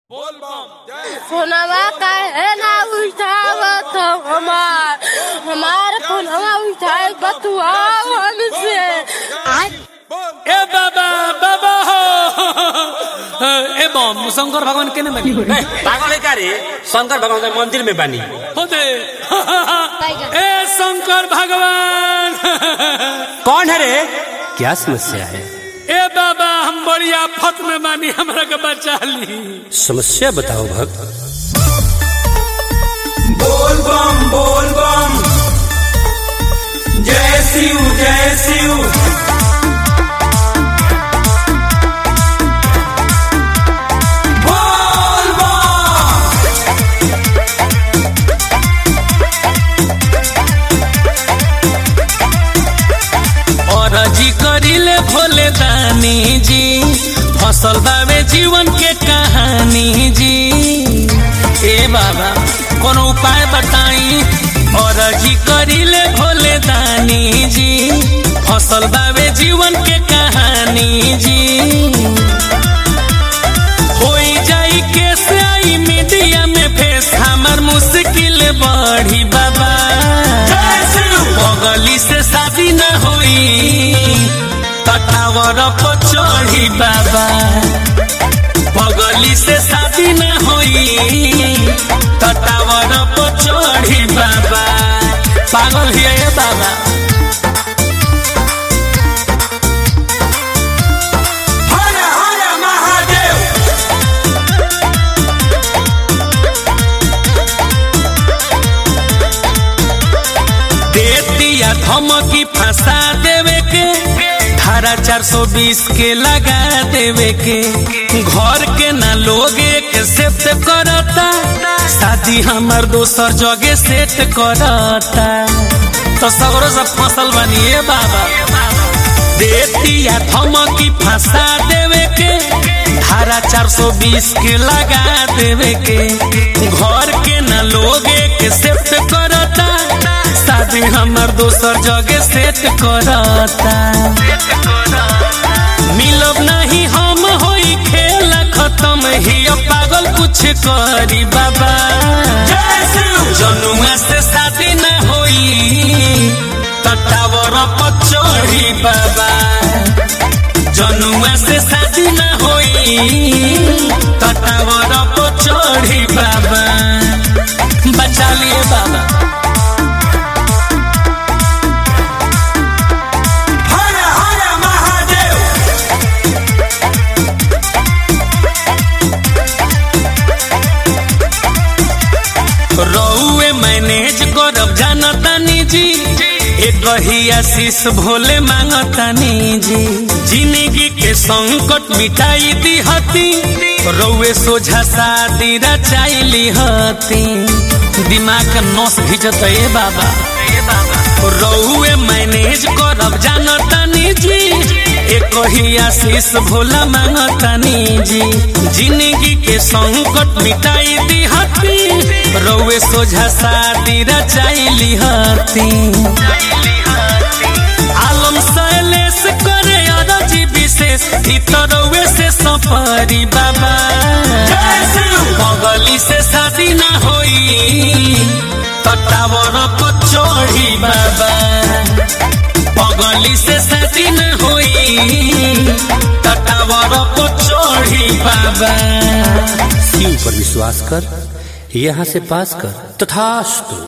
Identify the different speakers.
Speaker 1: फोनवा काहे ना उठावत हमार हमार फोनवा उठाए बतुआओ हमसे आज
Speaker 2: ए बाबा बाबा हो ए बम शंकर भगवान केने बनी
Speaker 3: ए, पागल है का रे शंकर भगवान के मंदिर में बानी
Speaker 2: हो दे ए शंकर भगवान
Speaker 3: कौन है रे क्या समस्या है
Speaker 2: ए बाबा हम बड़ी आफत में बानी हमरा के बचा ली
Speaker 3: समस्या बताओ भक्त
Speaker 4: बोल बम बोल बम जय शिव जय शिव बोल बम
Speaker 2: और जी करिले भोले दानी जी फसल बावे जीवन के कहानी जी ए बाबा कोनो उपाय बताई और जी करिले भोले दानी जी फसल बावे जीवन के कहानी जी होई जाई कैसे आई मीडिया में फेस हमर मुश्किल बढ़ी बाबा बगली से शादी न होई तटावर पर चढ़ी बाबा बगली से शादी न होई तटावर पर चढ़ी बाबा पागल हिया ये बाबा
Speaker 4: हर हर महादेव
Speaker 2: दे दिया धमकी फंसा देवे के धारा चार सौ बीस के लगा देवे के घर के ना लोग एक सेट करता शादी हमार दोसर जगह सेट करता तो सगरो सब फसल बनिए बाबा दे दिया धमकी फंसा देवे के धारा चार सौ बीस के लगा देवे के घर के ना लोग एक सेट करता शादी हमार दोसर जगह सेट करता मिलब नहीं हम होई खेल खत्म ही अब पागल कुछ करी बाबा
Speaker 4: जय शिव
Speaker 2: जनुआ से शादी न होई तटावर पर चढ़ी बाबा जनुआ से शादी न होई तटावर पर चढ़ी बाबा बचा लिए बाबा
Speaker 4: हर हर महादेव
Speaker 2: रउए मैनेज करब जानतानी जी एक ही आशीष भोले मांगतानी जी जिंदगी के संकट मिटाई दी हती रउए सोझा शादी रचाइली हती दिमाग के नस भिजत ए बाबा रउए मैनेज करब जानतानी जी एक ही आशीष भोला मांगतानी जी जिंदगी के संकट मिटाई दी हती रउए सोझा शादी रचाइली हती आलम शैलेश करे अरजी विशेष ई तो रउए से सफरी बाबा बगली से शादी ना होई तटावर पर चढ़ी बाबा बगली से शादी न होई तटावर पर चढ़ी बाबा
Speaker 3: शिव पर विश्वास कर यहाँ से पास कर तथास्तु